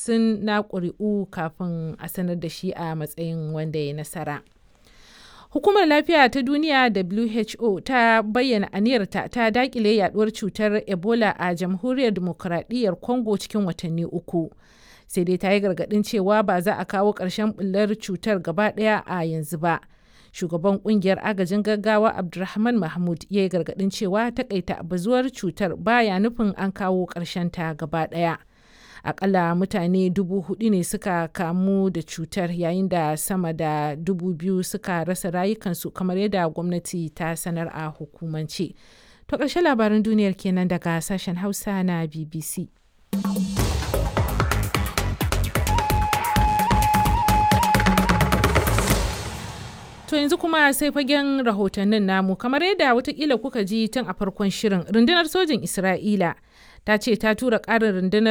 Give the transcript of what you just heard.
hamsin na ƙuri'u kafin a sanar da shi a matsayin wanda ya nasara. Hukumar Lafiya ta Duniya WHO ta bayyana aniyarta ta dakile yaduwar cutar Ebola a Jamhuriyar Dimokuraɗiyyar Congo cikin watanni uku. Sai dai ta yi gargaɗin cewa ba za a kawo ƙarshen ɓullar cutar gaba ɗaya a yanzu ba. Shugaban ƙungiyar agajin gaggawa Abdulrahman Mahmud ya yi gargaɗin cewa takaita bazuwar cutar baya nufin an kawo ƙarshen ta gaba ɗaya. akalla mutane dubu hudu ne suka kamu da cutar yayin da sama da dubu biyu suka rasa rayukansu kamar yadda gwamnati ta sanar a hukumance to ƙarshen labaran duniyar kenan daga sashen hausa na bbc To yanzu kuma sai fagen rahotannin namu kamar yadda watakila kuka ji tun a farkon shirin rundunar sojin Isra'ila ta ce ta tura ƙarin rundunar